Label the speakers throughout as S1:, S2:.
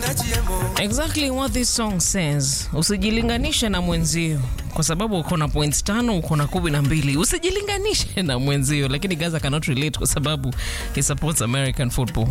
S1: Exactly what this song says. Usijilinganishe na mwenzio kwa sababu uko na points tano, uko na kumi na mbili. Usijilinganishe na mwenzio, lakini Gaza cannot relate kwa sababu he supports American football.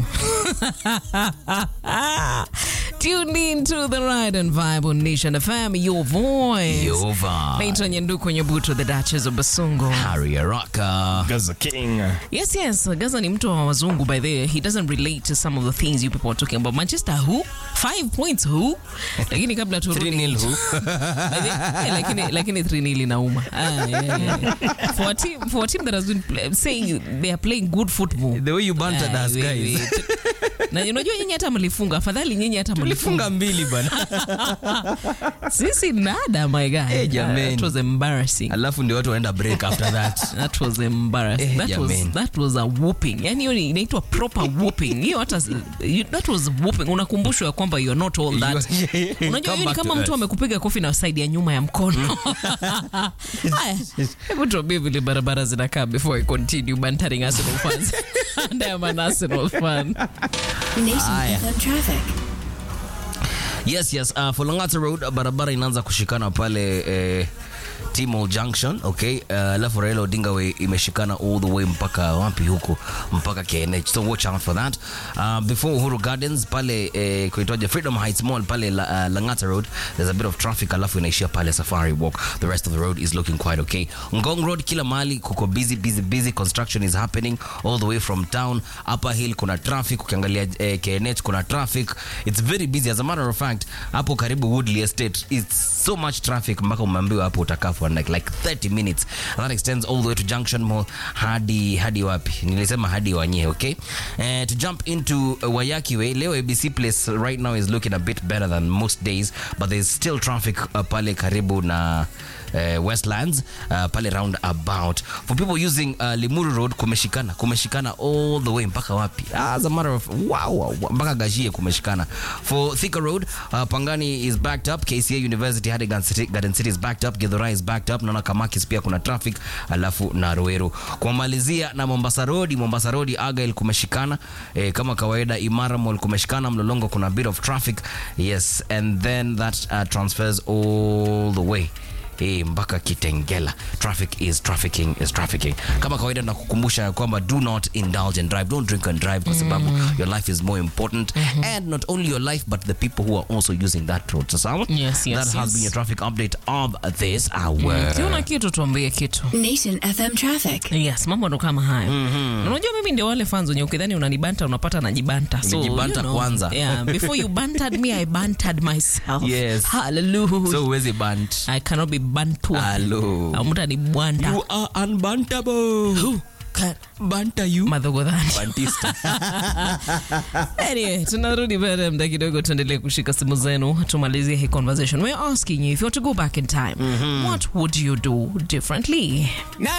S1: Tune in to the ride and vibe on Nation FM, your voice.
S2: Your vibe.
S1: Naitwa Nyanduko Nyabuto, the Duchess of Basungo.
S2: Harry Araka.
S3: Gaza King.
S1: Yes, yes. Gaza ni mtu wa wazungu by the way. He doesn't relate to some of the things you people are talking about. Manchester who? Five points who? Lakini kabla turudi
S2: 3-0 who?
S1: Eh, lakini lakini 3-0 inauma. Ah, yeah, yeah. For a team for a team that has been play, saying they are playing good football.
S2: The way you bantered
S1: Ah,
S2: us,
S1: we-
S2: guys.
S1: we- Na unajua nyinyi hata mlifunga. Afadhali nyinyi hata mlifunga.
S2: Tulifunga mbili bana.
S1: Sisi nada my guy.
S2: Eh, jameni.
S1: That was embarrassing.
S2: Alafu ndio watu waenda break after that.
S1: That was embarrassing.
S2: Eh,
S1: that, was,
S2: jameni.
S1: that was a whooping. Yani hiyo ni- inaitwa proper whooping. Hiyo hata you- that was whooping. Unakumbushwa ya kwamba you're not all that.
S2: You-
S1: Unajua
S2: Come
S1: hiyo ni
S2: back
S1: kama
S2: to
S1: mtu
S2: earth.
S1: amekupiga kofi na side ya nyuma ya mkono. Haya, hebu tuambie vile barabara zinakaa before I continue bantering Arsenal fans. And I am an Arsenal fan.
S4: Nation
S2: Aya.
S4: FM traffic.
S2: Yes, yes. Uh, for Langata Road barabara inaanza kushikana pale eh, Timol Junction, okay? Uh, alafu Raila Odinga Way imeshikana all the way mpaka wapi huko mpaka KNH. So watch out for that. Uh, before Uhuru Gardens pale eh, kuitwaje Freedom Heights Mall pale la, uh, Langata Road there's a bit of traffic alafu inaishia pale Safari Walk. The rest of the road is looking quite okay. Ngong Road kila mahali kuko busy busy busy construction is happening all the way from town. Upper Hill kuna traffic ukiangalia eh, KNH kuna traffic. It's very busy as a matter of fact hapo karibu Woodley Estate it's so much traffic mpaka umeambiwa hapo utakaa for like, like 30 minutes and that extends all the way to Junction Mall hadi hadi wapi nilisema hadi Wanye okay uh, to jump into uh, Wayaki Way leo ABC Place right now is looking a bit better than most days but there's still traffic uh, pale karibu na uh, Westlands uh, pale round about for people using uh, Limuru Road kumeshikana kumeshikana all the way mpaka wapi as a matter of wow, wow wow, mpaka Gashie kumeshikana for Thika Road uh, Pangani is backed up KCA University hadi Garden City, Garden City is backed up Githurai is backed up naona Kamakis pia kuna traffic alafu na Ruiru kumalizia na Mombasa Road Mombasa Road Argyle kumeshikana eh, kama kawaida Imara Mall kumeshikana Mlolongo kuna a bit of traffic yes and then that uh, transfers all the way eh, mpaka Kitengela. Traffic is trafficking is trafficking. Kama kawaida nakukumbusha ya kwamba do not indulge and drive, don't drink and drive kwa sababu your life is more important and not only your life but the people who are also using that road. So sawa?
S1: Yes, yes,
S2: That has
S1: yes.
S2: been your traffic update of this hour.
S1: Ukiona kitu tuambie kitu.
S4: Nation FM traffic.
S1: Yes, mambo ndo kama hayo. Na Unajua mimi ndio wale fans wenye ukidhani unanibanta unapata najibanta. So,
S2: Umejibanta kwanza.
S1: Yeah, before you bantered me I bantered myself.
S2: Yes.
S1: Hallelujah.
S2: So huwezi bant.
S1: I cannot be bantwa.
S2: Hello.
S1: Au mtu anibwanta.
S2: You are unbantable.
S1: Who can
S2: Banta you.
S1: madhogodhani.
S2: Bantista.
S1: Anyway, tunarudi baada ya muda kidogo, tuendelee kushika simu zenu, tumalizie hii conversation. We're asking you if you were to go back in time, what would you do differently?